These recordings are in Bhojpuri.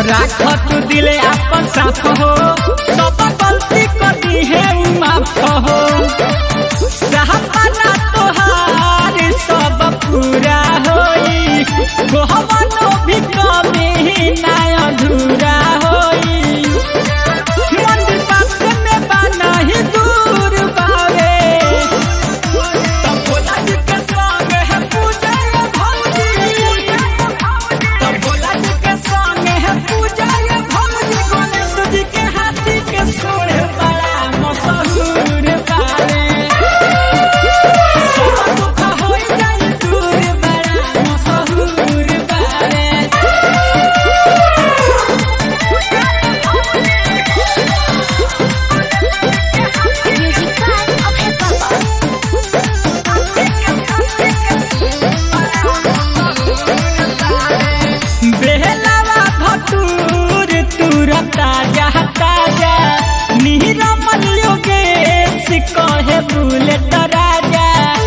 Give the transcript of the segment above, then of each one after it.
राख तू दिले आपन साथ हो सब गलती करी है माफ हो सहपना तोहार सब पूरा होई गोहवनो भी कमी ना अधूरा होई मंदिर पास में बना ही दूर बावे तब भोला जी के संग है पूजा ये भौजी तब भोला जी के संग है पूजा ये भौजी गणेश जी के हाथी के सोर बड़ा मशहूर बावे सब दुख होई जाई दूर बड़ा मशहूर बावे Music by Abhay Baba. बेहलावा भटूर तुर ताजा ताजा नीरमल योगेश कहे बुलेट राजा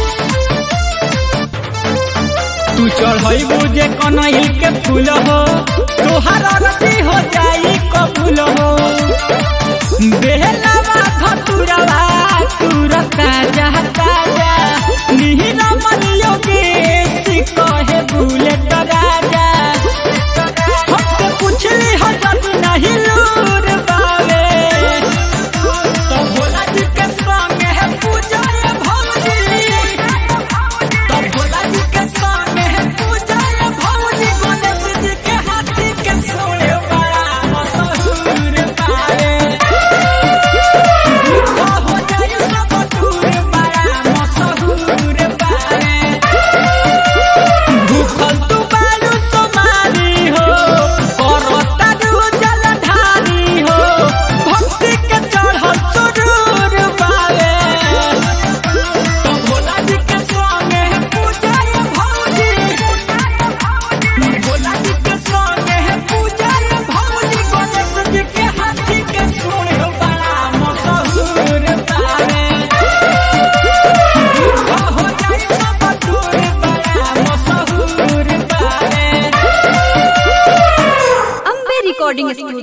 तू चढ़ई बुझे कनैल के फूल हो तोहार अरती हो जाई कबूल हो बेहलावा भटूरवा तुर ताजा ताजा नीरमल योगेश कहे बुलेट राजा हमसे पूछली हजत नहीं लूर बावे तो भोला जी के संग है पूजा ये भौजी तो भोला जी के संग है पूजा ये भौजी गणेश जी के हाथी के सोए बड़ा मशहूर बावे दुख हो जाए सब दूर बड़ा मशहूर बावे भूखल तू बारू सोमारी हो करता रू जलधारी हो भक्ति के चढ़ल सुरूर बावे तो भोला जी के संग है पूजा ये भौजी भोला जी के संग है पूजा ये भौजी गणेश जी के हाथी के सुन बड़ा मशहूर बावे हो जाए सब दूर बड़ा मशहूर बावे Ambe Recording Studio.